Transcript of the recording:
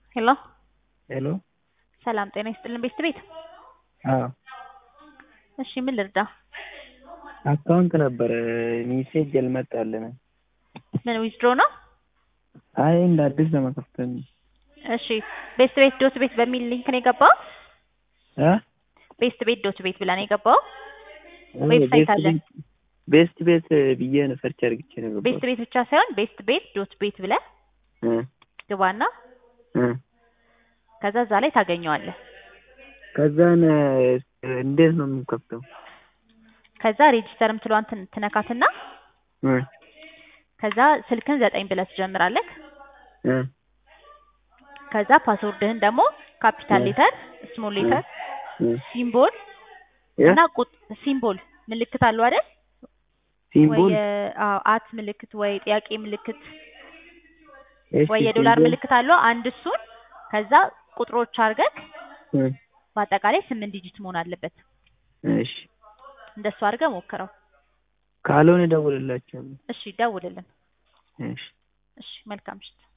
ሄሎ ሄሎ ሰላም ጤና ይስጥልን ቤት ቤት አዎ እሺ ምን ልርዳ አካውንት ነበረ ሜሴጅ አልመጣልንም። ምን ዊዝድሮ ነው አይ እንደ አዲስ ለመከፈት ነው። እሺ ቤስት ቤት ዶት ቤት በሚል ሊንክ ነው የገባው እ ቤስት ቤት ዶት ቤት ብላ ነው የገባው ዌብሳይት አለ ቤስት ቤት ብዬ ነው ሰርች አድርግቼ ነው የገባሁት። ቤስት ቤት ብቻ ሳይሆን ቤስት ቤት ዶት ቤት ብለህ እ ግባና እ ከዛ እዛ ላይ ታገኘዋለህ ከዛን እንዴት ነው የምንከፍተው? ከዛ ሬጂስተር ምትለዋን ትን- ትነካትና እ ከዛ ስልክን ዘጠኝ ብለህ ትጀምራለህ እ ከዛ ፓስወርድህን ደግሞ ካፒታል እ ሌተር ስሞል ሌተር እ ሲምቦል እ እና ቁጥ ሲምቦል ምልክት አለው አይደል ወይ ሲምቦል የ- አዎ አት ምልክት ወይ ጥያቄ ምልክት እሺ ወይ የዶላር ሲምቦል ምልክት አለው አንድ እሱን ከዛ ቁጥሮች አድርገህ እ በአጠቃላይ ስምንት ዲጂት መሆን አለበት እሺ እንደሱ አድርገህ ሞክረው ካልሆነ እደውልላችኋለሁ። እሺ ደውልልን እሺ እሺ መልካም ምሽት